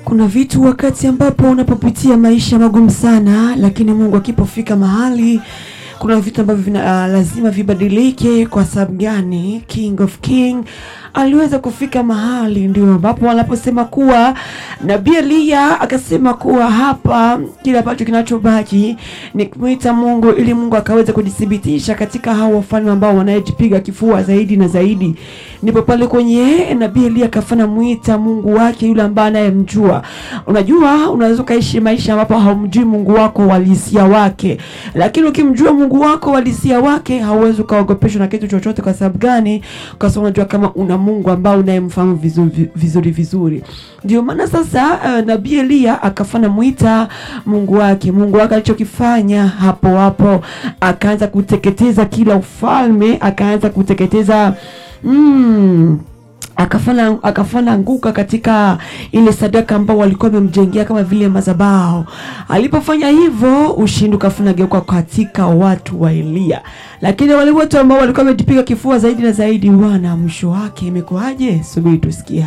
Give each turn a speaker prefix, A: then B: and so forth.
A: Kuna vitu wakati ambapo unapopitia maisha magumu sana, lakini Mungu akipofika mahali kuna vitu ambavyo vina, uh, lazima vibadilike. Kwa sababu gani? King of King aliweza kufika mahali, ndio ambapo wanaposema kuwa nabii Eliya akasema kuwa hapa kile ambacho kinachobaki ni kumwita Mungu ili Mungu akaweze kujithibitisha katika hao wafalme ambao wanayejipiga kifua zaidi na zaidi. Ndipo pale kwenye nabii Eliya akafanya mwita Mungu wake yule ambaye anayemjua. Unajua, unaweza ukaishi maisha ambapo haumjui Mungu wako walisia wake, lakini ukimjua Mungu wako walisia wake hauwezi ukaogopeshwa na kitu chochote. Kwa sababu gani? Kwa sababu unajua kama una Mungu ambao unayemfahamu vizuri vizuri vizuri. Ndio maana sasa uh, nabii Eliya akafanya mwita Mungu wake. Mungu wake alichokifanya hapo hapo, akaanza kuteketeza kila ufalme, akaanza kuteketeza mm, akafanya akafanya anguka katika ile sadaka ambao walikuwa wamemjengea kama vile madhabahu. Alipofanya hivyo, ushindi ukafuna geuka katika watu wa Eliya, lakini wale wote ambao walikuwa wamejipiga kifua zaidi na zaidi, bwana, mwisho wake imekuwaje? Subiri tusikie.